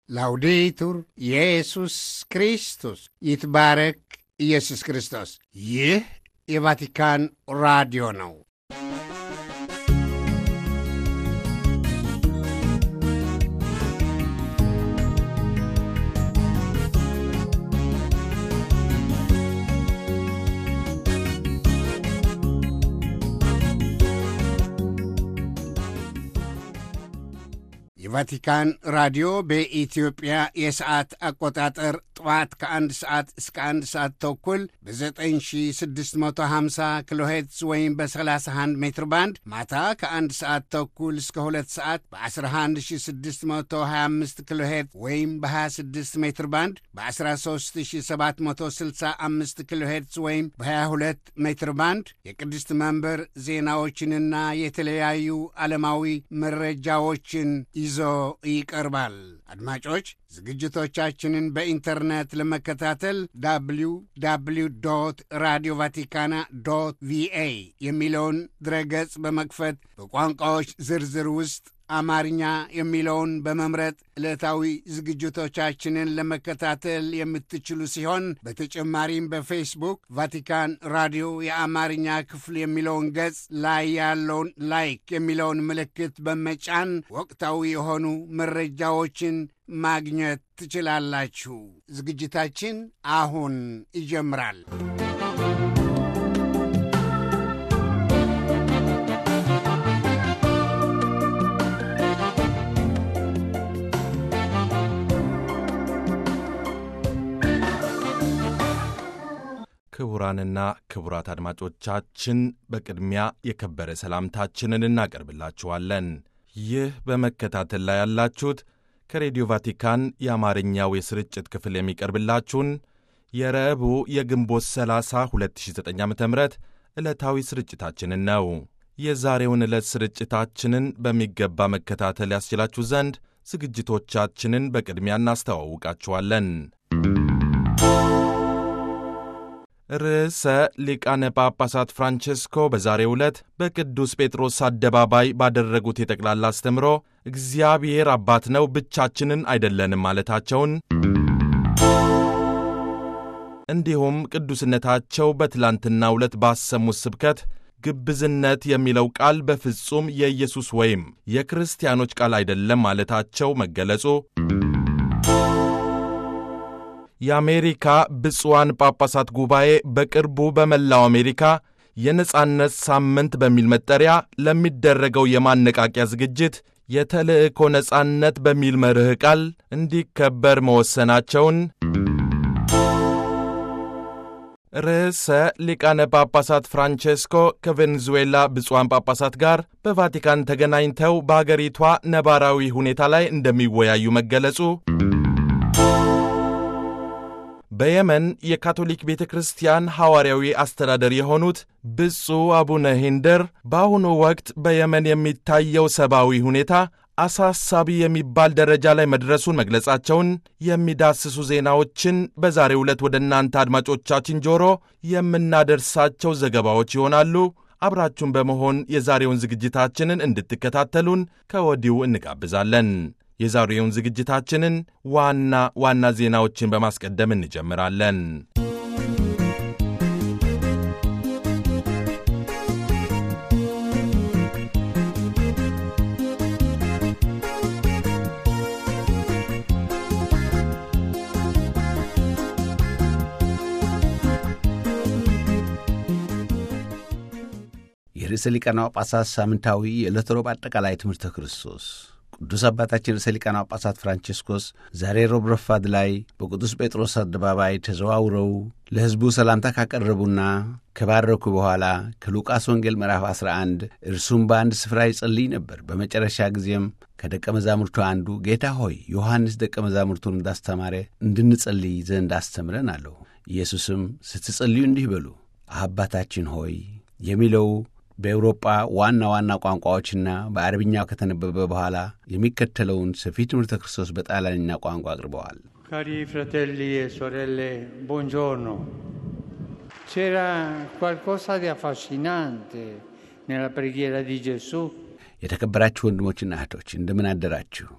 ላውዴቱር ኢየሱስ ክርስቶስ ይትባረክ ኢየሱስ ክርስቶስ። ይህ የቫቲካን ራዲዮ ነው። የቫቲካን ራዲዮ በኢትዮጵያ የሰዓት አቆጣጠር ጠዋት ከአንድ ሰዓት እስከ አንድ ሰዓት ተኩል በ9650 ኪሎ ሄርትዝ ወይም በ31 ሜትር ባንድ ማታ ከአንድ ሰዓት ተኩል እስከ ሁለት ሰዓት በ11625 ኪሎ ሄርትዝ ወይም በ26 ሜትር ባንድ በ13765 ኪሎ ሄርትዝ ወይም በ22 ሜትር ባንድ የቅድስት መንበር ዜናዎችንና የተለያዩ ዓለማዊ መረጃዎችን ይዞ ይቀርባል። አድማጮች ዝግጅቶቻችንን በኢንተርኔት ለመከታተል ዳብሊው ዳብሊው ዶት ራዲዮ ቫቲካና ዶት ቪኤ የሚለውን ድረገጽ በመክፈት በቋንቋዎች ዝርዝር ውስጥ አማርኛ የሚለውን በመምረጥ ዕለታዊ ዝግጅቶቻችንን ለመከታተል የምትችሉ ሲሆን በተጨማሪም በፌስቡክ ቫቲካን ራዲዮ የአማርኛ ክፍል የሚለውን ገጽ ላይ ያለውን ላይክ የሚለውን ምልክት በመጫን ወቅታዊ የሆኑ መረጃዎችን ማግኘት ትችላላችሁ። ዝግጅታችን አሁን ይጀምራል። ክቡራንና ክቡራት አድማጮቻችን በቅድሚያ የከበረ ሰላምታችንን እናቀርብላችኋለን። ይህ በመከታተል ላይ ያላችሁት ከሬዲዮ ቫቲካን የአማርኛው የስርጭት ክፍል የሚቀርብላችሁን የረቡዕ የግንቦት 30 2009 ዓ ም ዕለታዊ ስርጭታችንን ነው። የዛሬውን ዕለት ስርጭታችንን በሚገባ መከታተል ያስችላችሁ ዘንድ ዝግጅቶቻችንን በቅድሚያ እናስተዋውቃችኋለን። ርዕሰ ሊቃነ ጳጳሳት ፍራንቼስኮ በዛሬው ዕለት በቅዱስ ጴጥሮስ አደባባይ ባደረጉት የጠቅላላ አስተምሮ እግዚአብሔር አባት ነው፣ ብቻችንን አይደለንም ማለታቸውን እንዲሁም ቅዱስነታቸው በትላንትናው ዕለት ባሰሙት ስብከት ግብዝነት የሚለው ቃል በፍጹም የኢየሱስ ወይም የክርስቲያኖች ቃል አይደለም ማለታቸው መገለጹ የአሜሪካ ብፁዓን ጳጳሳት ጉባኤ በቅርቡ በመላው አሜሪካ የነጻነት ሳምንት በሚል መጠሪያ ለሚደረገው የማነቃቂያ ዝግጅት የተልእኮ ነጻነት በሚል መርህ ቃል እንዲከበር መወሰናቸውን ርዕሰ ሊቃነ ጳጳሳት ፍራንቼስኮ ከቬኔዙዌላ ብፁዓን ጳጳሳት ጋር በቫቲካን ተገናኝተው በአገሪቷ ነባራዊ ሁኔታ ላይ እንደሚወያዩ መገለጹ በየመን የካቶሊክ ቤተ ክርስቲያን ሐዋርያዊ አስተዳደር የሆኑት ብፁዕ አቡነ ሂንደር በአሁኑ ወቅት በየመን የሚታየው ሰብአዊ ሁኔታ አሳሳቢ የሚባል ደረጃ ላይ መድረሱን መግለጻቸውን የሚዳስሱ ዜናዎችን በዛሬው ዕለት ወደ እናንተ አድማጮቻችን ጆሮ የምናደርሳቸው ዘገባዎች ይሆናሉ። አብራችሁን በመሆን የዛሬውን ዝግጅታችንን እንድትከታተሉን ከወዲሁ እንጋብዛለን። የዛሬውን ዝግጅታችንን ዋና ዋና ዜናዎችን በማስቀደም እንጀምራለን። የርዕሰ ሊቃነ ጳጳሳት ሳምንታዊ የዕለተ ሮብ አጠቃላይ ትምህርተ ክርስቶስ ቅዱስ አባታችን ርዕሰ ሊቃነ ጳጳሳት ፍራንቺስኮስ ዛሬ ሮብ ረፋድ ላይ በቅዱስ ጴጥሮስ አደባባይ ተዘዋውረው ለሕዝቡ ሰላምታ ካቀረቡና ከባረኩ በኋላ ከሉቃስ ወንጌል ምዕራፍ 11 እርሱም በአንድ ስፍራ ይጸልይ ነበር። በመጨረሻ ጊዜም ከደቀ መዛሙርቱ አንዱ ጌታ ሆይ ዮሐንስ ደቀ መዛሙርቱን እንዳስተማረ እንድንጸልይ ዘንድ አስተምረን አለው። ኢየሱስም ስትጸልዩ እንዲህ በሉ አባታችን ሆይ የሚለው በኤውሮጳ ዋና ዋና ቋንቋዎችና በአረብኛው ከተነበበ በኋላ የሚከተለውን ሰፊ ትምህርተ ክርስቶስ በጣሊያንኛ ቋንቋ አቅርበዋል። ካሪ ፍራቴሊ e sorelle, buongiorno. C'era qualcosa di affascinante nella preghiera di Gesù የተከበራችሁ ወንድሞችና እህቶች እንደምን አደራችሁ?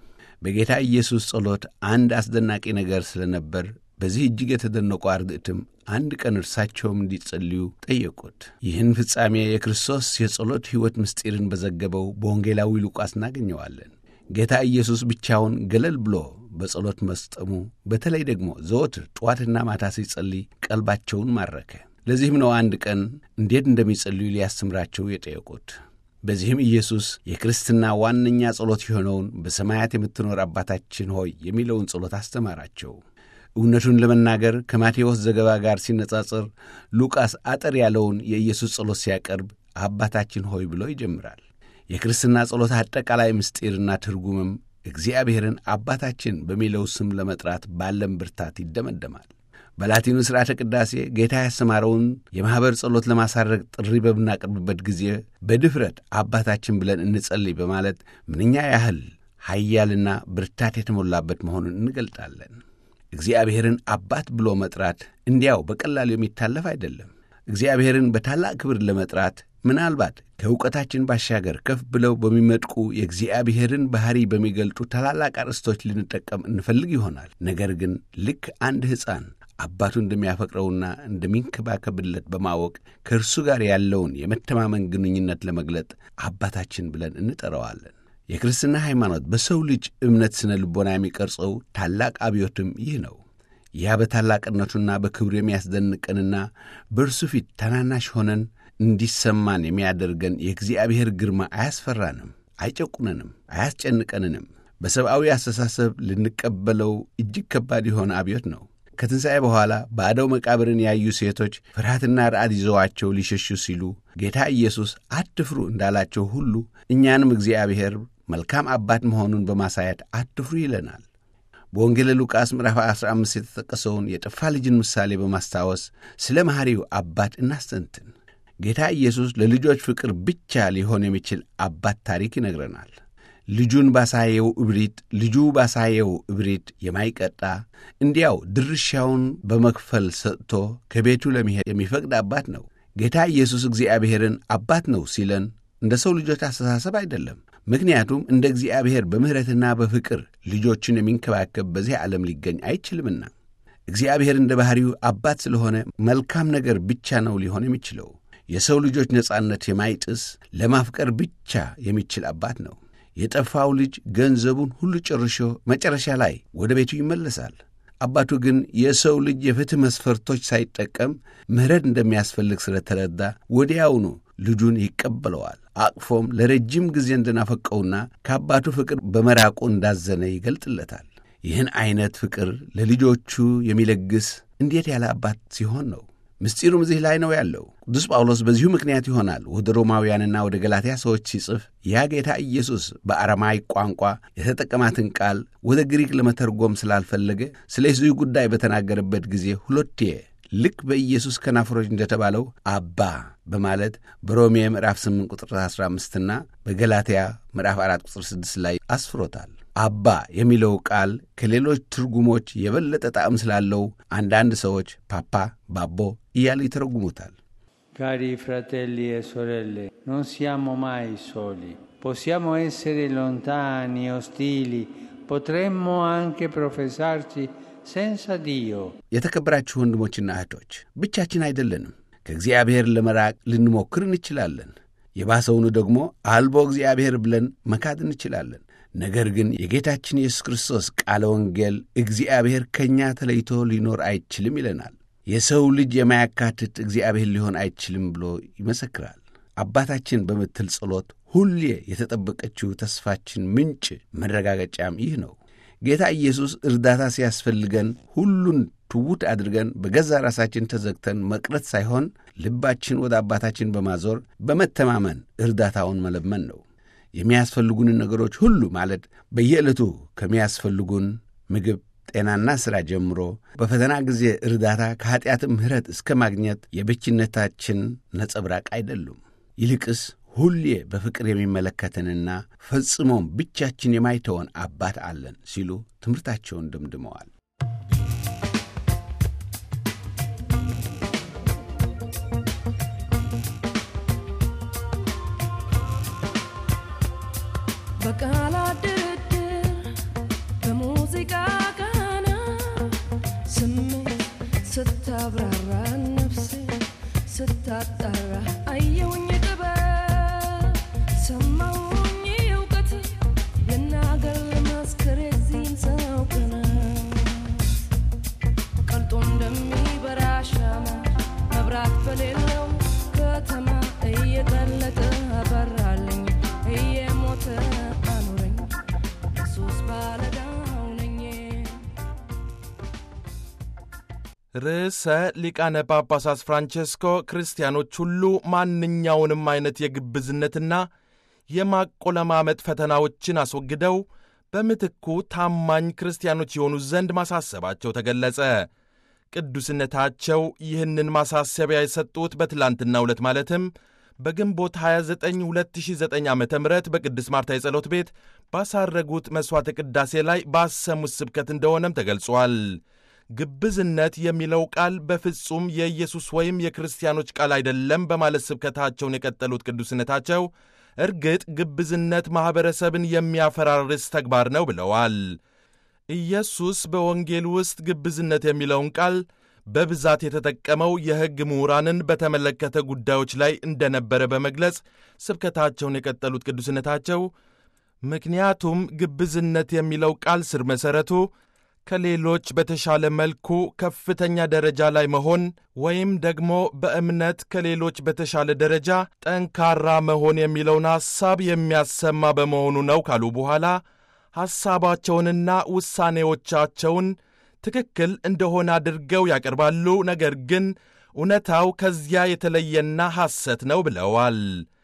በጌታ ኢየሱስ ጸሎት አንድ አስደናቂ ነገር ስለነበር በዚህ እጅግ የተደነቁ አርድእትም አንድ ቀን እርሳቸውም እንዲጸልዩ ጠየቁት። ይህን ፍጻሜ የክርስቶስ የጸሎት ሕይወት ምስጢርን በዘገበው በወንጌላዊ ሉቃስ እናገኘዋለን። ጌታ ኢየሱስ ብቻውን ገለል ብሎ በጸሎት መስጠሙ፣ በተለይ ደግሞ ዘወትር ጠዋትና ማታ ሲጸልይ ቀልባቸውን ማረከ። ለዚህም ነው አንድ ቀን እንዴት እንደሚጸልዩ ሊያስተምራቸው የጠየቁት። በዚህም ኢየሱስ የክርስትና ዋነኛ ጸሎት የሆነውን በሰማያት የምትኖር አባታችን ሆይ የሚለውን ጸሎት አስተማራቸው። እውነቱን ለመናገር ከማቴዎስ ዘገባ ጋር ሲነጻጸር ሉቃስ አጠር ያለውን የኢየሱስ ጸሎት ሲያቀርብ አባታችን ሆይ ብሎ ይጀምራል። የክርስትና ጸሎት አጠቃላይ ምስጢርና ትርጉምም እግዚአብሔርን አባታችን በሚለው ስም ለመጥራት ባለም ብርታት ይደመደማል። በላቲኑ ሥርዓተ ቅዳሴ ጌታ ያስተማረውን የማኅበር ጸሎት ለማሳረግ ጥሪ በምናቀርብበት ጊዜ በድፍረት አባታችን ብለን እንጸልይ በማለት ምንኛ ያህል ኃያልና ብርታት የተሞላበት መሆኑን እንገልጣለን። እግዚአብሔርን አባት ብሎ መጥራት እንዲያው በቀላሉ የሚታለፍ አይደለም። እግዚአብሔርን በታላቅ ክብር ለመጥራት ምናልባት ከእውቀታችን ባሻገር ከፍ ብለው በሚመጥቁ የእግዚአብሔርን ባሕሪ በሚገልጡ ታላላቅ አርዕስቶች ልንጠቀም እንፈልግ ይሆናል። ነገር ግን ልክ አንድ ሕፃን አባቱ እንደሚያፈቅረውና እንደሚንከባከብለት በማወቅ ከእርሱ ጋር ያለውን የመተማመን ግንኙነት ለመግለጥ አባታችን ብለን እንጠራዋለን። የክርስትና ሃይማኖት በሰው ልጅ እምነት ስነ ልቦና የሚቀርጸው ታላቅ አብዮትም ይህ ነው። ያ በታላቅነቱና በክብሩ የሚያስደንቀንና በእርሱ ፊት ታናናሽ ሆነን እንዲሰማን የሚያደርገን የእግዚአብሔር ግርማ አያስፈራንም፣ አይጨቁነንም፣ አያስጨንቀንንም። በሰብአዊ አስተሳሰብ ልንቀበለው እጅግ ከባድ የሆነ አብዮት ነው። ከትንሣኤ በኋላ ባዶው መቃብርን ያዩ ሴቶች ፍርሃትና ረዓድ ይዘዋቸው ሊሸሹ ሲሉ ጌታ ኢየሱስ አትፍሩ እንዳላቸው ሁሉ እኛንም እግዚአብሔር መልካም አባት መሆኑን በማሳየት አትፍሩ ይለናል። በወንጌለ ሉቃስ ምዕራፍ 15 የተጠቀሰውን የጠፋ ልጅን ምሳሌ በማስታወስ ስለ መሐሪው አባት እናስተንትን። ጌታ ኢየሱስ ለልጆች ፍቅር ብቻ ሊሆን የሚችል አባት ታሪክ ይነግረናል። ልጁን ባሳየው እብሪት ልጁ ባሳየው እብሪት የማይቀጣ እንዲያው ድርሻውን በመክፈል ሰጥቶ ከቤቱ ለመሄድ የሚፈቅድ አባት ነው። ጌታ ኢየሱስ እግዚአብሔርን አባት ነው ሲለን እንደ ሰው ልጆች አስተሳሰብ አይደለም። ምክንያቱም እንደ እግዚአብሔር በምሕረትና በፍቅር ልጆቹን የሚንከባከብ በዚህ ዓለም ሊገኝ አይችልምና እግዚአብሔር እንደ ባሕሪው አባት ስለሆነ መልካም ነገር ብቻ ነው ሊሆን የሚችለው። የሰው ልጆች ነጻነት የማይጥስ ለማፍቀር ብቻ የሚችል አባት ነው። የጠፋው ልጅ ገንዘቡን ሁሉ ጨርሾ መጨረሻ ላይ ወደ ቤቱ ይመለሳል። አባቱ ግን የሰው ልጅ የፍትሕ መስፈርቶች ሳይጠቀም ምሕረት እንደሚያስፈልግ ስለተረዳ ወዲያውኑ ልጁን ይቀበለዋል። አቅፎም ለረጅም ጊዜ እንደናፈቀውና ከአባቱ ፍቅር በመራቁ እንዳዘነ ይገልጥለታል። ይህን ዐይነት ፍቅር ለልጆቹ የሚለግስ እንዴት ያለ አባት ሲሆን ነው! ምስጢሩም እዚህ ላይ ነው ያለው። ቅዱስ ጳውሎስ በዚሁ ምክንያት ይሆናል ወደ ሮማውያንና ወደ ገላትያ ሰዎች ሲጽፍ ያ ጌታ ኢየሱስ በአረማይክ ቋንቋ የተጠቀማትን ቃል ወደ ግሪክ ለመተርጎም ስላልፈለገ ስለዚህ ጉዳይ በተናገረበት ጊዜ ሁለቴ ልክ በኢየሱስ ከናፍሮች እንደተባለው አባ በማለት በሮሜ ምዕራፍ 8 ቁጥር 15ና በገላትያ ምዕራፍ 4 ቁጥር 6 ላይ አስፍሮታል። አባ የሚለው ቃል ከሌሎች ትርጉሞች የበለጠ ጣዕም ስላለው አንዳንድ ሰዎች ፓፓ፣ ባቦ እያሉ ይተረጉሙታል። Cari fratelli e sorelle, non siamo mai soli. Possiamo essere lontani, ostili, potremmo anche professarci senza Dio. የተከበራችሁ ወንድሞችና እህቶች ብቻችን አይደለንም። ከእግዚአብሔር ለመራቅ ልንሞክር እንችላለን። የባሰውኑ ደግሞ አልቦ እግዚአብሔር ብለን መካድ እንችላለን። ነገር ግን የጌታችን ኢየሱስ ክርስቶስ ቃለ ወንጌል እግዚአብሔር ከእኛ ተለይቶ ሊኖር አይችልም ይለናል። የሰው ልጅ የማያካትት እግዚአብሔር ሊሆን አይችልም ብሎ ይመሰክራል። አባታችን በምትል ጸሎት ሁሌ የተጠበቀችው ተስፋችን ምንጭ መረጋገጫም ይህ ነው። ጌታ ኢየሱስ እርዳታ ሲያስፈልገን ሁሉን ትውት አድርገን በገዛ ራሳችን ተዘግተን መቅረት ሳይሆን ልባችን ወደ አባታችን በማዞር በመተማመን እርዳታውን መለመን ነው። የሚያስፈልጉንን ነገሮች ሁሉ ማለት በየዕለቱ ከሚያስፈልጉን ምግብ፣ ጤናና ሥራ ጀምሮ በፈተና ጊዜ እርዳታ ከኀጢአትም ምሕረት እስከ ማግኘት የብችነታችን ነጸብራቅ አይደሉም። ይልቅስ ሁሌ በፍቅር የሚመለከተንና ፈጽሞም ብቻችን የማይተወን አባት አለን ሲሉ ትምህርታቸውን ደምድመዋል። በቃላት ድርድር ስታብራራ ነፍሴ ስታጣራ አየውኝ ጥበብ ሰማውኝ እውቀት ልናገር ልመስክር የዚህን ሰው ቅናት ቀልጦ እንደሚበራ ሻማ መብራት በሌለው ከተማ እየቀለጠ አበራልኝ እየሞተ አኑረኝ ኢየሱስ ባለዳው ነኝ ርዕሰ ሊቃነ ጳጳሳት ፍራንቼስኮ ክርስቲያኖች ሁሉ ማንኛውንም አይነት የግብዝነትና የማቆለማመጥ ፈተናዎችን አስወግደው በምትኩ ታማኝ ክርስቲያኖች የሆኑ ዘንድ ማሳሰባቸው ተገለጸ። ቅዱስነታቸው ይህንን ማሳሰቢያ የሰጡት በትላንትናው ዕለት ማለትም በግንቦት 29 2009 ዓ ም በቅድስት ማርታ የጸሎት ቤት ባሳረጉት መሥዋዕተ ቅዳሴ ላይ ባሰሙት ስብከት እንደሆነም ተገልጿል። ግብዝነት የሚለው ቃል በፍጹም የኢየሱስ ወይም የክርስቲያኖች ቃል አይደለም በማለት ስብከታቸውን የቀጠሉት ቅዱስነታቸው እርግጥ ግብዝነት ማኅበረሰብን የሚያፈራርስ ተግባር ነው ብለዋል። ኢየሱስ በወንጌል ውስጥ ግብዝነት የሚለውን ቃል በብዛት የተጠቀመው የሕግ ምሁራንን በተመለከተ ጉዳዮች ላይ እንደነበረ በመግለጽ ስብከታቸውን የቀጠሉት ቅዱስነታቸው ምክንያቱም ግብዝነት የሚለው ቃል ስር መሠረቱ ከሌሎች በተሻለ መልኩ ከፍተኛ ደረጃ ላይ መሆን ወይም ደግሞ በእምነት ከሌሎች በተሻለ ደረጃ ጠንካራ መሆን የሚለውን ሐሳብ የሚያሰማ በመሆኑ ነው ካሉ በኋላ ሐሳባቸውንና ውሳኔዎቻቸውን ትክክል እንደሆነ አድርገው ያቀርባሉ። ነገር ግን እውነታው ከዚያ የተለየና ሐሰት ነው ብለዋል።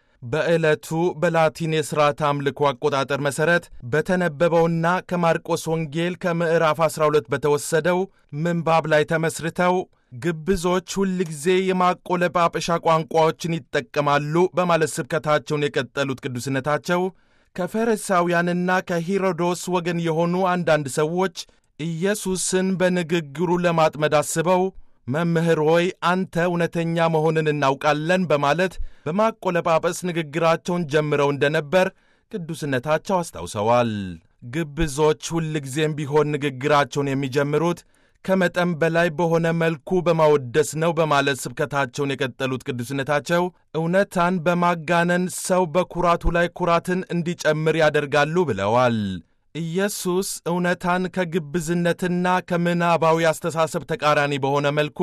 በዕለቱ በላቲን የሥርዓት አምልኮ አቆጣጠር መሠረት በተነበበውና ከማርቆስ ወንጌል ከምዕራፍ 12 በተወሰደው ምንባብ ላይ ተመስርተው ግብዞች ሁልጊዜ የማቆለጳጰሻ ቋንቋዎችን ይጠቀማሉ በማለት ስብከታቸውን የቀጠሉት ቅዱስነታቸው ከፈሪሳውያንና ከሄሮዶስ ወገን የሆኑ አንዳንድ ሰዎች ኢየሱስን በንግግሩ ለማጥመድ አስበው መምህር ሆይ አንተ እውነተኛ መሆንን እናውቃለን በማለት በማቆለጳጰስ ንግግራቸውን ጀምረው እንደነበር ቅዱስነታቸው አስታውሰዋል። ግብዞች ሁልጊዜም ቢሆን ንግግራቸውን የሚጀምሩት ከመጠን በላይ በሆነ መልኩ በማወደስ ነው በማለት ስብከታቸውን የቀጠሉት ቅዱስነታቸው እውነታን በማጋነን ሰው በኩራቱ ላይ ኩራትን እንዲጨምር ያደርጋሉ ብለዋል። ኢየሱስ እውነታን ከግብዝነትና ከምናባዊ አስተሳሰብ ተቃራኒ በሆነ መልኩ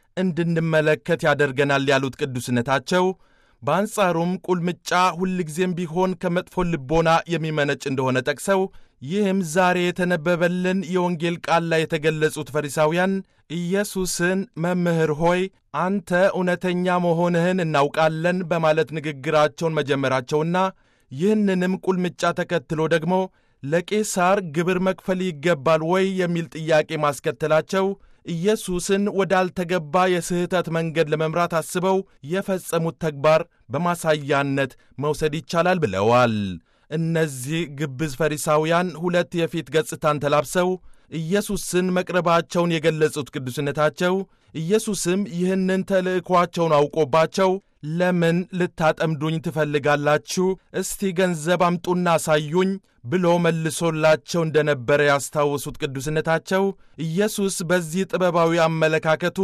እንድንመለከት ያደርገናል ያሉት ቅዱስነታቸው በአንጻሩም ቁልምጫ ሁልጊዜም ቢሆን ከመጥፎ ልቦና የሚመነጭ እንደሆነ ጠቅሰው ይህም ዛሬ የተነበበልን የወንጌል ቃል ላይ የተገለጹት ፈሪሳውያን ኢየሱስን መምህር ሆይ አንተ እውነተኛ መሆንህን እናውቃለን በማለት ንግግራቸውን መጀመራቸውና ይህንንም ቁልምጫ ተከትሎ ደግሞ ለቄሳር ግብር መክፈል ይገባል ወይ የሚል ጥያቄ ማስከተላቸው ኢየሱስን ወዳልተገባ የስህተት መንገድ ለመምራት አስበው የፈጸሙት ተግባር በማሳያነት መውሰድ ይቻላል ብለዋል። እነዚህ ግብዝ ፈሪሳውያን ሁለት የፊት ገጽታን ተላብሰው ኢየሱስን መቅረባቸውን የገለጹት ቅዱስነታቸው ኢየሱስም ይህንን ተልእኳቸውን አውቆባቸው ለምን ልታጠምዱኝ ትፈልጋላችሁ? እስቲ ገንዘብ አምጡና አሳዩኝ ብሎ መልሶላቸው እንደነበረ ያስታወሱት ቅዱስነታቸው ኢየሱስ በዚህ ጥበባዊ አመለካከቱ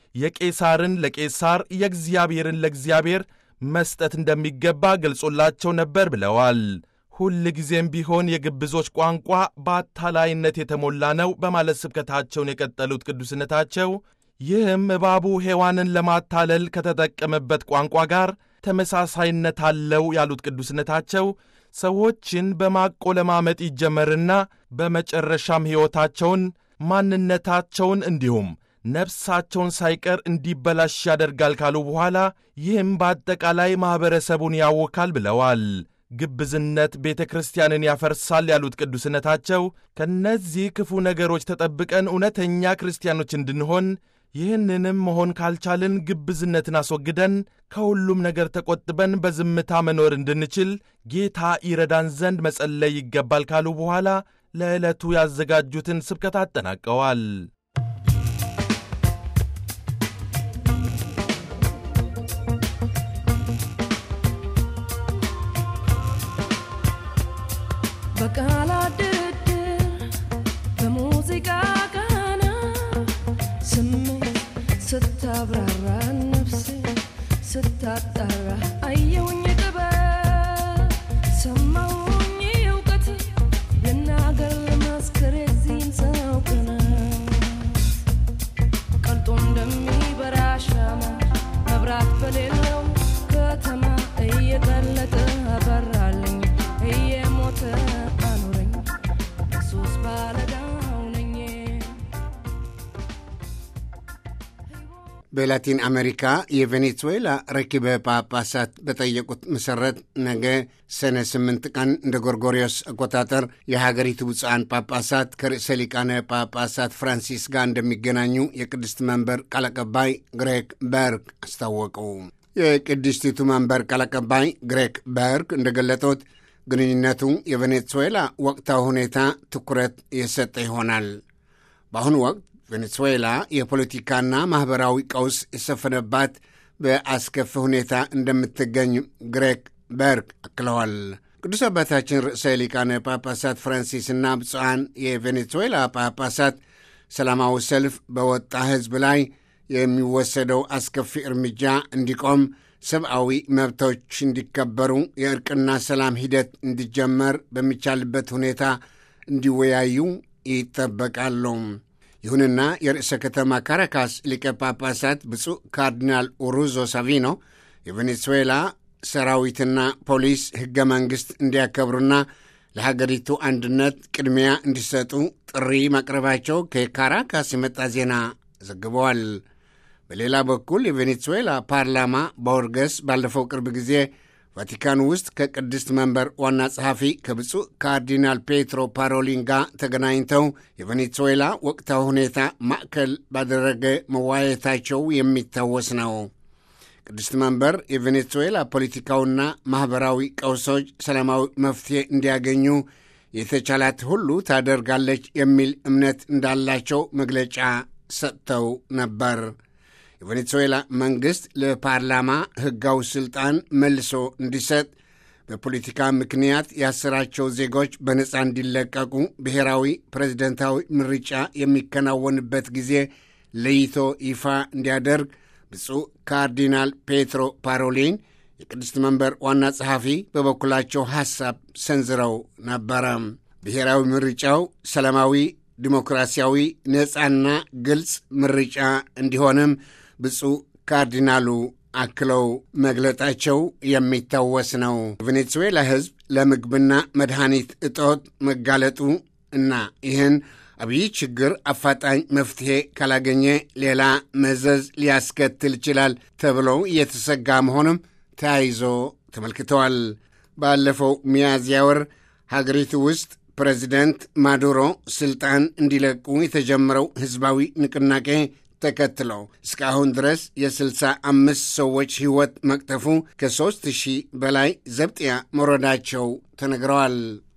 የቄሳርን ለቄሳር የእግዚአብሔርን ለእግዚአብሔር መስጠት እንደሚገባ ገልጾላቸው ነበር ብለዋል። ሁል ጊዜም ቢሆን የግብዞች ቋንቋ በአታላይነት የተሞላ ነው በማለት ስብከታቸውን የቀጠሉት ቅዱስነታቸው ይህም እባቡ ሔዋንን ለማታለል ከተጠቀመበት ቋንቋ ጋር ተመሳሳይነት አለው ያሉት ቅዱስነታቸው ሰዎችን በማቆለማመጥ ይጀመርና በመጨረሻም ሕይወታቸውን፣ ማንነታቸውን እንዲሁም ነፍሳቸውን ሳይቀር እንዲበላሽ ያደርጋል ካሉ በኋላ ይህም በአጠቃላይ ማኅበረሰቡን ያውካል ብለዋል። ግብዝነት ቤተ ክርስቲያንን ያፈርሳል ያሉት ቅዱስነታቸው ከእነዚህ ክፉ ነገሮች ተጠብቀን እውነተኛ ክርስቲያኖች እንድንሆን ይህንንም መሆን ካልቻልን ግብዝነትን አስወግደን ከሁሉም ነገር ተቆጥበን በዝምታ መኖር እንድንችል ጌታ ይረዳን ዘንድ መጸለይ ይገባል ካሉ በኋላ ለዕለቱ ያዘጋጁትን ስብከት አጠናቀዋል። በቃላት ድርድር በሙዚቃ ቃና ስሜት ስታጣራ አየሁኝ ጥበብ ሰማሁኝ እውቀት ልናገር ልመስክር የዚህን ሰው ቅናት ቀልጦ እንደሚበራ ሻማ መብራት በሌለው ከተማ እየቀለጠ አበራልኝ እየሞተ አኖረኝ ኢየሱስ ባለዳው ነኝ በላቲን አሜሪካ የቬኔዙዌላ ረኪበ ጳጳሳት በጠየቁት መሠረት ነገ ሰኔ ስምንት ቀን እንደ ጎርጎሪዮስ አቆጣጠር የሀገሪቱ ብፁዓን ጳጳሳት ከርዕሰ ሊቃነ ጳጳሳት ፍራንሲስ ጋር እንደሚገናኙ የቅድስት መንበር ቃል አቀባይ ግሬግ በርግ አስታወቁ። የቅድስቲቱ መንበር ቃል አቀባይ ግሬግ በርግ እንደገለጡት ግንኙነቱ የቬኔዙዌላ ወቅታዊ ሁኔታ ትኩረት የሰጠ ይሆናል። በአሁኑ ወቅት ቬኔዙዌላ የፖለቲካና ማኅበራዊ ቀውስ የሰፈነባት በአስከፊ ሁኔታ እንደምትገኝ ግሬግ በርግ አክለዋል። ቅዱስ አባታችን ርዕሰ ሊቃነ ጳጳሳት ፍራንሲስና ብፁዓን የቬኔዙዌላ ጳጳሳት ሰላማዊ ሰልፍ በወጣ ሕዝብ ላይ የሚወሰደው አስከፊ እርምጃ እንዲቆም፣ ሰብአዊ መብቶች እንዲከበሩ፣ የእርቅና ሰላም ሂደት እንዲጀመር በሚቻልበት ሁኔታ እንዲወያዩ ይጠበቃሉ። ይሁንና የርዕሰ ከተማ ካራካስ ሊቀ ጳጳሳት ብፁዕ ካርዲናል ኡሩዞ ሳቪኖ የቬኔዙዌላ ሰራዊትና ፖሊስ ሕገ መንግሥት እንዲያከብሩና ለሀገሪቱ አንድነት ቅድሚያ እንዲሰጡ ጥሪ ማቅረባቸው ከካራካስ የመጣ ዜና ዘግበዋል። በሌላ በኩል የቬኔዙዌላ ፓርላማ በወርገስ ባለፈው ቅርብ ጊዜ ቫቲካን ውስጥ ከቅድስት መንበር ዋና ጸሐፊ ከብፁዕ ካርዲናል ፔትሮ ፓሮሊን ጋር ተገናኝተው የቬኔዙዌላ ወቅታዊ ሁኔታ ማዕከል ባደረገ መወያየታቸው የሚታወስ ነው። ቅድስት መንበር የቬኔዙዌላ ፖለቲካውና ማኅበራዊ ቀውሶች ሰላማዊ መፍትሔ እንዲያገኙ የተቻላት ሁሉ ታደርጋለች የሚል እምነት እንዳላቸው መግለጫ ሰጥተው ነበር። የቬኔዙዌላ መንግሥት ለፓርላማ ሕጋዊ ሥልጣን መልሶ እንዲሰጥ፣ በፖለቲካ ምክንያት ያሰራቸው ዜጎች በነፃ እንዲለቀቁ፣ ብሔራዊ ፕሬዝደንታዊ ምርጫ የሚከናወንበት ጊዜ ለይቶ ይፋ እንዲያደርግ ብፁዕ ካርዲናል ፔትሮ ፓሮሊን የቅድስት መንበር ዋና ጸሐፊ በበኩላቸው ሐሳብ ሰንዝረው ነበረ። ብሔራዊ ምርጫው ሰላማዊ፣ ዲሞክራሲያዊ፣ ነፃና ግልጽ ምርጫ እንዲሆንም ብፁዕ ካርዲናሉ አክለው መግለጣቸው የሚታወስ ነው። ቬኔዙዌላ ሕዝብ ለምግብና መድኃኒት እጦት መጋለጡ እና ይህን አብይ ችግር አፋጣኝ መፍትሔ ካላገኘ ሌላ መዘዝ ሊያስከትል ይችላል ተብለው እየተሰጋ መሆኑም ተያይዞ ተመልክተዋል። ባለፈው ሚያዝያ ወር ሀገሪቱ ውስጥ ፕሬዚደንት ማዱሮ ስልጣን እንዲለቁ የተጀመረው ሕዝባዊ ንቅናቄ ተከትሎ እስካሁን ድረስ የስልሳ አምስት ሰዎች ሕይወት መቅጠፉ ከሦስት ሺህ በላይ ዘብጥያ መውረዳቸው ተነግረዋል።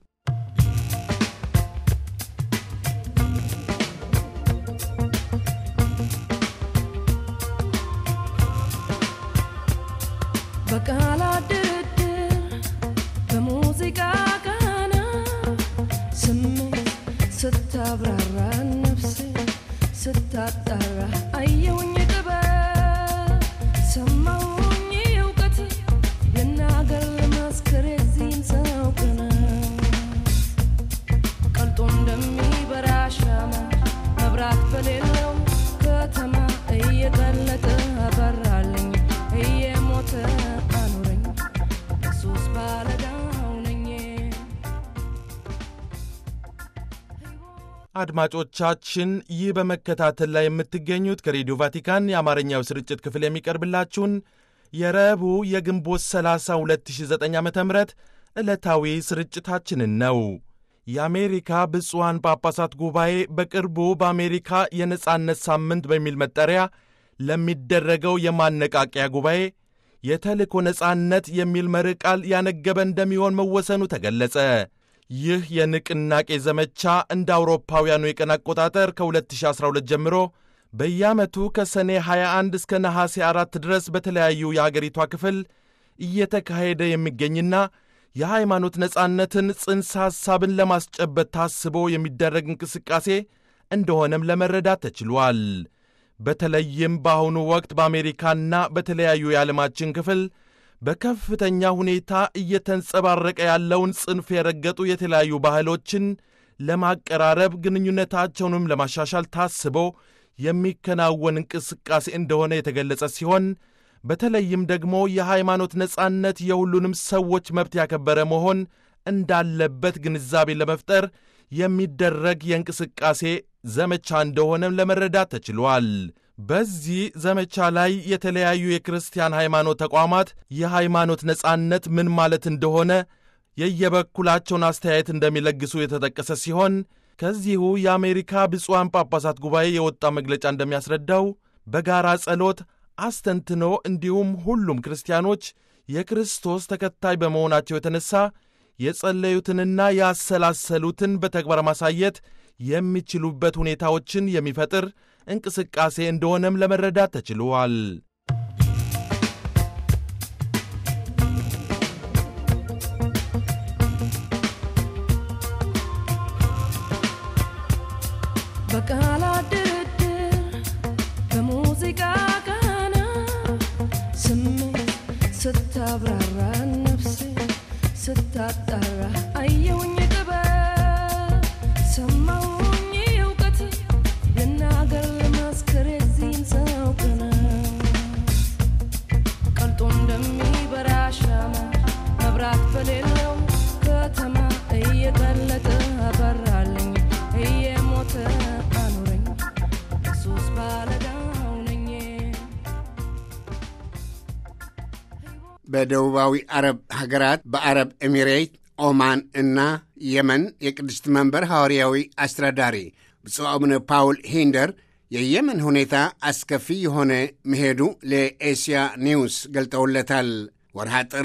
በቃላት ድርድር በሙዚቃ ቃና ስሜት ስታብራራ ነፍሴ ስታጣራ አየሁኝ ጥበብ ሰማሁኝ እውቀት ልናገር ልመስክር የዚህን ሰው ቅናት ቀልጦ እንደሚበራ ሻማ መብራት በሌለው ከተማ እየቀለጠ አበራልኝ እየሞተ አኖረኝ ኢየሱስ ባለዳው ነኝ። አድማጮቻችን ይህ በመከታተል ላይ የምትገኙት ከሬዲዮ ቫቲካን የአማርኛው ስርጭት ክፍል የሚቀርብላችሁን የረቡዕ የግንቦት 30 2009 ዓ ም ዕለታዊ ስርጭታችንን ነው። የአሜሪካ ብፁዓን ጳጳሳት ጉባኤ በቅርቡ በአሜሪካ የነጻነት ሳምንት በሚል መጠሪያ ለሚደረገው የማነቃቂያ ጉባኤ የተልእኮ ነጻነት የሚል መርህ ቃል ያነገበ እንደሚሆን መወሰኑ ተገለጸ። ይህ የንቅናቄ ዘመቻ እንደ አውሮፓውያኑ የቀን አቆጣጠር ከ2012 ጀምሮ በየዓመቱ ከሰኔ 21 እስከ ነሐሴ 4 ድረስ በተለያዩ የአገሪቷ ክፍል እየተካሄደ የሚገኝና የሃይማኖት ነጻነትን ጽንሰ ሐሳብን ለማስጨበት ታስቦ የሚደረግ እንቅስቃሴ እንደሆነም ለመረዳት ተችሏል። በተለይም በአሁኑ ወቅት በአሜሪካና በተለያዩ የዓለማችን ክፍል በከፍተኛ ሁኔታ እየተንጸባረቀ ያለውን ጽንፍ የረገጡ የተለያዩ ባህሎችን ለማቀራረብ ግንኙነታቸውንም ለማሻሻል ታስቦ የሚከናወን እንቅስቃሴ እንደሆነ የተገለጸ ሲሆን በተለይም ደግሞ የሃይማኖት ነጻነት የሁሉንም ሰዎች መብት ያከበረ መሆን እንዳለበት ግንዛቤ ለመፍጠር የሚደረግ የእንቅስቃሴ ዘመቻ እንደሆነም ለመረዳት ተችሏል። በዚህ ዘመቻ ላይ የተለያዩ የክርስቲያን ሃይማኖት ተቋማት የሃይማኖት ነጻነት ምን ማለት እንደሆነ የየበኩላቸውን አስተያየት እንደሚለግሱ የተጠቀሰ ሲሆን ከዚሁ የአሜሪካ ብፁዓን ጳጳሳት ጉባኤ የወጣ መግለጫ እንደሚያስረዳው በጋራ ጸሎት አስተንትኖ እንዲሁም ሁሉም ክርስቲያኖች የክርስቶስ ተከታይ በመሆናቸው የተነሳ የጸለዩትንና ያሰላሰሉትን በተግባር ማሳየት የሚችሉበት ሁኔታዎችን የሚፈጥር እንቅስቃሴ እንደሆነም ለመረዳት ተችሏል። በቃላት ድርድር በሙዚቃ ቃና ስሜት ስታብራራ ነፍሴ ስታጣራ አየውኝ ጥበብ ሰማውኝ እውቀት ልናገር ልመስክር የዚህን ሰው ቅነት ቀልጦ እንደሚበራ ሻማ መብራት በሌለው ከተማ እየቀለጠ አበራልኝ እየሞተ አኖረኝ ኢየሱስ ባለዳው ነኝ በደቡባዊ አረብ ሀገራት በአረብ ኤሚሬት፣ ኦማን እና የመን የቅድስት መንበር ሐዋርያዊ አስተዳዳሪ ብፁዕ አቡነ ፓውል ሂንደር የየመን ሁኔታ አስከፊ የሆነ መሄዱ ለኤስያ ኒውስ ገልጠውለታል። ወርሃ ጥር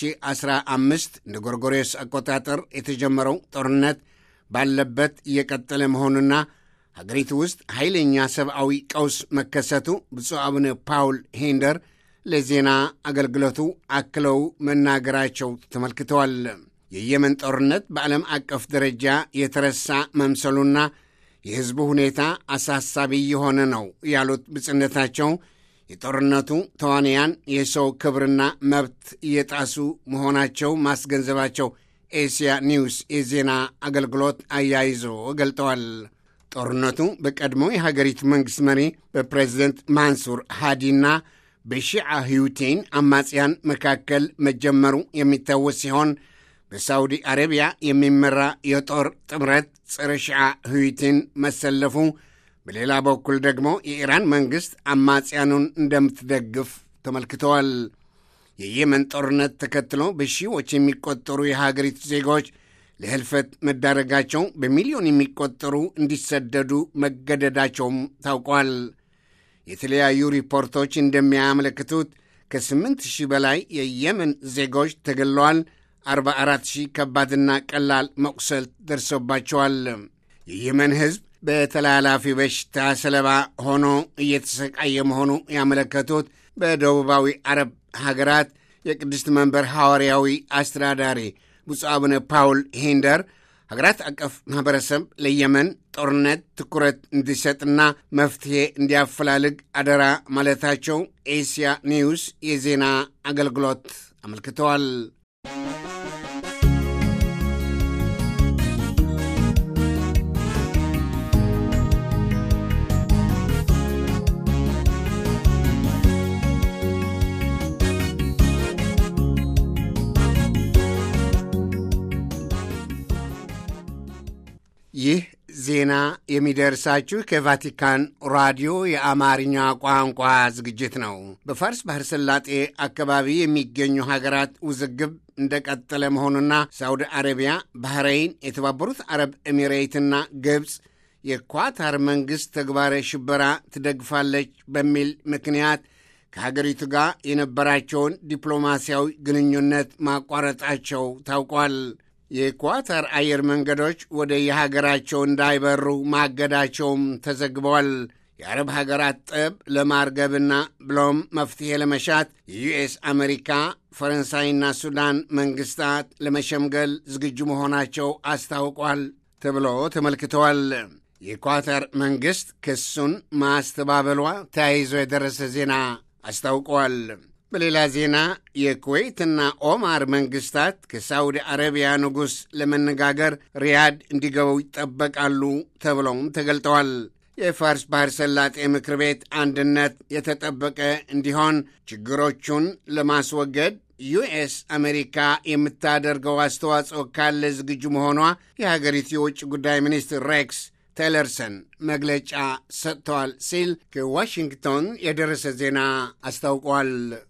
2015 እንደ ጎርጎሬስ አቆጣጠር የተጀመረው ጦርነት ባለበት እየቀጠለ መሆኑና ሀገሪቱ ውስጥ ኃይለኛ ሰብአዊ ቀውስ መከሰቱ ብፁዕ አቡነ ፓውል ሂንደር ለዜና አገልግሎቱ አክለው መናገራቸው ተመልክተዋል። የየመን ጦርነት በዓለም አቀፍ ደረጃ የተረሳ መምሰሉና የሕዝቡ ሁኔታ አሳሳቢ የሆነ ነው ያሉት ብጽነታቸው የጦርነቱ ተዋንያን የሰው ክብርና መብት እየጣሱ መሆናቸው ማስገንዘባቸው ኤስያ ኒውስ የዜና አገልግሎት አያይዞ ገልጠዋል። ጦርነቱ በቀድሞ የሀገሪቱ መንግሥት መሪ በፕሬዝደንት ማንሱር ሃዲና በሺዓ ህዩቴን አማጽያን መካከል መጀመሩ የሚታወስ ሲሆን በሳውዲ አረቢያ የሚመራ የጦር ጥምረት ጸረ ሺዓ ህዩቴን መሰለፉ፣ በሌላ በኩል ደግሞ የኢራን መንግሥት አማጽያኑን እንደምትደግፍ ተመልክተዋል። የየመን ጦርነት ተከትሎ በሺዎች የሚቆጠሩ የሀገሪቱ ዜጎች ለህልፈት መዳረጋቸው፣ በሚሊዮን የሚቆጠሩ እንዲሰደዱ መገደዳቸውም ታውቋል። የተለያዩ ሪፖርቶች እንደሚያመለክቱት ከስምንት ሺህ በላይ የየመን ዜጎች ተገለዋል። 44 ሺህ ከባድና ቀላል መቁሰል ደርሶባቸዋል። የየመን ሕዝብ በተላላፊ በሽታ ሰለባ ሆኖ እየተሰቃየ መሆኑ ያመለከቱት በደቡባዊ አረብ ሀገራት የቅድስት መንበር ሐዋርያዊ አስተዳዳሪ ብፁዕ አቡነ ፓውል ሂንደር ሀገራት አቀፍ ማኅበረሰብ ለየመን ጦርነት ትኩረት እንዲሰጥና መፍትሔ እንዲያፈላልግ አደራ ማለታቸው ኤስያ ኒውስ የዜና አገልግሎት አመልክተዋል። ይህ ዜና የሚደርሳችሁ ከቫቲካን ራዲዮ የአማርኛ ቋንቋ ዝግጅት ነው። በፋርስ ባህረ ሰላጤ አካባቢ የሚገኙ ሀገራት ውዝግብ እንደቀጠለ መሆኑና ሳውዲ አረቢያ፣ ባህረይን፣ የተባበሩት አረብ ኤሚሬትና ግብፅ የኳታር መንግሥት ተግባረ ሽበራ ትደግፋለች በሚል ምክንያት ከሀገሪቱ ጋር የነበራቸውን ዲፕሎማሲያዊ ግንኙነት ማቋረጣቸው ታውቋል። የኳታር አየር መንገዶች ወደ የሀገራቸው እንዳይበሩ ማገዳቸውም ተዘግበዋል። የአረብ ሀገራት ጠብ ለማርገብና ብሎም መፍትሔ ለመሻት የዩኤስ አሜሪካ፣ ፈረንሳይና ሱዳን መንግስታት ለመሸምገል ዝግጁ መሆናቸው አስታውቋል ተብሎ ተመልክተዋል። የኳታር መንግሥት ክሱን ማስተባበሏ ተያይዞ የደረሰ ዜና አስታውቀዋል። በሌላ ዜና የኩዌትና ኦማር መንግሥታት ከሳውዲ አረቢያ ንጉሥ ለመነጋገር ሪያድ እንዲገቡ ይጠበቃሉ ተብለውም ተገልጠዋል። የፋርስ ባህር ሰላጤ ምክር ቤት አንድነት የተጠበቀ እንዲሆን ችግሮቹን ለማስወገድ ዩኤስ አሜሪካ የምታደርገው አስተዋጽኦ ካለ ዝግጁ መሆኗ የሀገሪቱ የውጭ ጉዳይ ሚኒስትር ሬክስ ቴለርሰን መግለጫ ሰጥተዋል ሲል ከዋሽንግቶን የደረሰ ዜና አስታውቋል።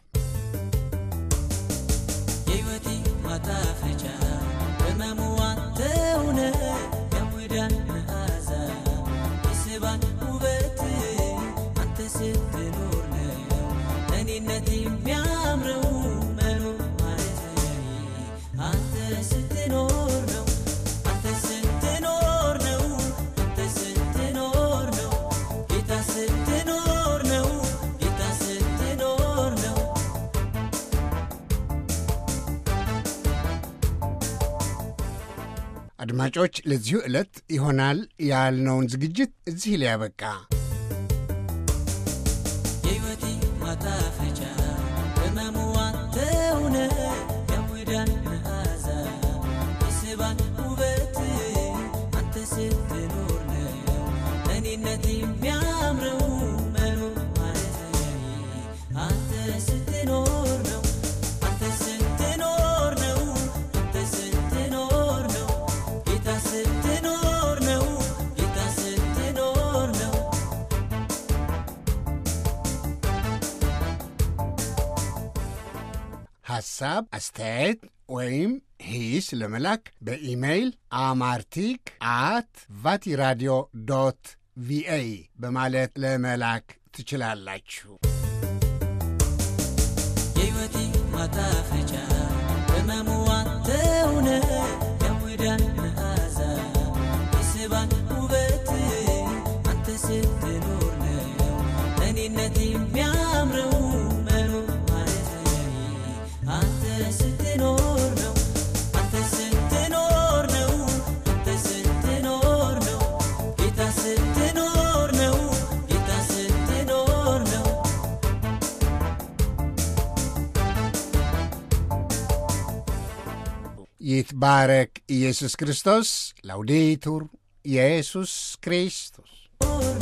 የሕይወቴ ማጣፈጫ በመሙዋ ተውነ የሙዳን መዓዛ የስባን ውበት አንተ ስትኖር ነው እኔነት የሚያምረው መኖር ማለት አንተ ስትኖር ነው አንተ ስትኖር ነው አንተ ስትኖር ነው ጌታ ስትኖር ነው ጌታ ስትኖር ነው አድማጮች፣ ለዚሁ ዕለት ይሆናል ያልነውን ዝግጅት እዚህ ላይ ያበቃ። የሕይወቴ ማጣፈጫ በመሙዋ ተውነ የሙዳን መዓዛ የስባን ውበት አንተ ስትኖር ነው እኔነት የሚያምረው መኖር ማለት አንተ ስትኖር ነው አንተ ስትኖር ነው አንተ ስትኖር ነው ጌታ ስትኖር ነው ጌታ ስትኖር ነው ሐሳብ፣ አስተያየት ወይም ሂስ ለመላክ በኢሜይል አማርቲክ አት ቫቲራዲዮ ዶት ቪኦኤ በማለት ለመላክ ትችላላችሁ። የሕይወቴ ማጣፈጫ በመሙዋ ተውነ የሙዳን መዓዛ የስባን ውበት አንተ ስትኖር ነው እኔነት የሚያምረው መኖር ማለት አንተ ስትኖር ነው አንተ ስትኖር ነው አንተ ስትኖር ነው ጌታ ስትኖር ነው ጌታ ስትኖር ነው ይትባረክ ኢየሱስ ክርስቶስ። ላውዴቱር ኢየሱስ ክርስቶስ